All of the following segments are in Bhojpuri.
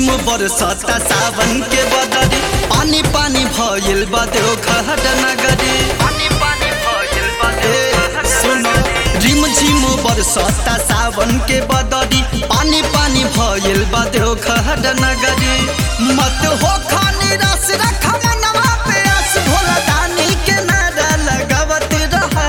झिम बरसता सावन के बदरी पानी पानी भइल बा देव खहट नगरी पानी पानी भइल बा सुनो रिम झिम बरसता सावन के बदरी पानी पानी भइल बा देव खहट नगरी मत हो खानी रस रख मनवा पे आस भोला दानी के नारा लगावत रहा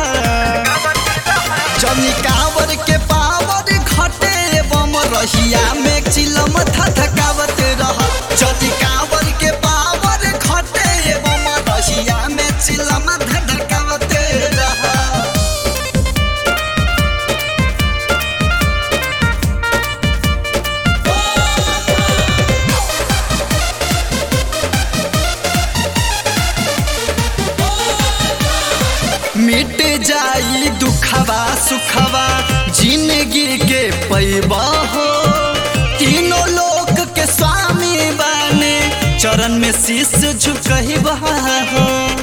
जनी कावर के पावर घटे बम रहिया में चिलम धधकावत रह जनी कावर के पावर घटे बम रहिया में चिलम धधकावत रह मिट जाई दुखवा सुखवा जिंदगी के पैबा हो तीनों लोक के स्वामी बाने चरण में शीश झुकहिबा हो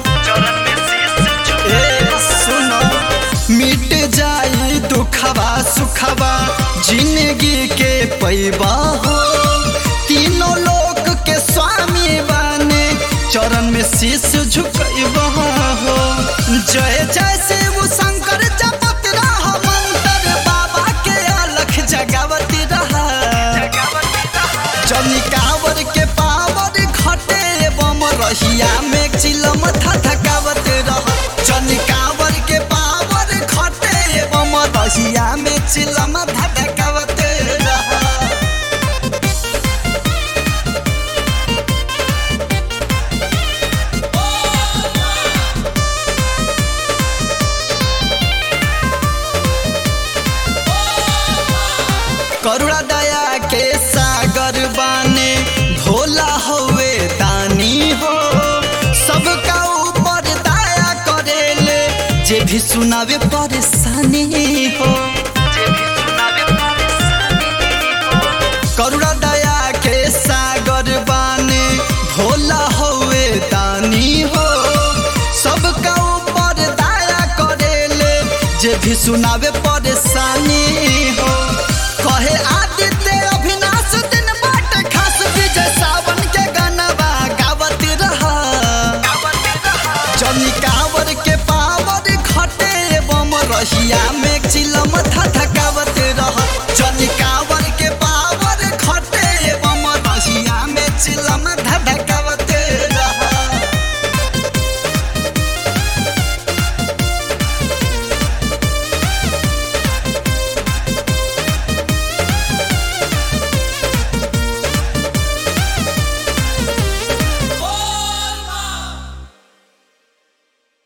ए, सुनो मिट जाई दुखवा सुखवा जिंदगी के पैबा हो तीनों लोक के स्वामी बाने चरण में शीश झुकइबा हो जय जय शिव शंकर जपत रह मंत्र बाबा के अलख जगावत रह जनी कावर के पावर घटे बम रहिया में चिलम धधकावत रह जनी कावर के पावर घटे बम रहिया में चिलम धधकावत रह करुणा दया के सागर बाने भोला होवे दानी हो सबका ऊपर दया करेले जे भी सुनावे परेशानी हो करुणा दया के सागर बाने भोला होवे दानी हो सबका ऊपर दया करेले जे भी सुनावे परेशानी हो कहे आदित्य अभिनाश दिन बाट खास विजय सावन के गनवा गावत रहा जनी कावर के पावर घटे बम रहिया में चिलम धधकावत रह जनी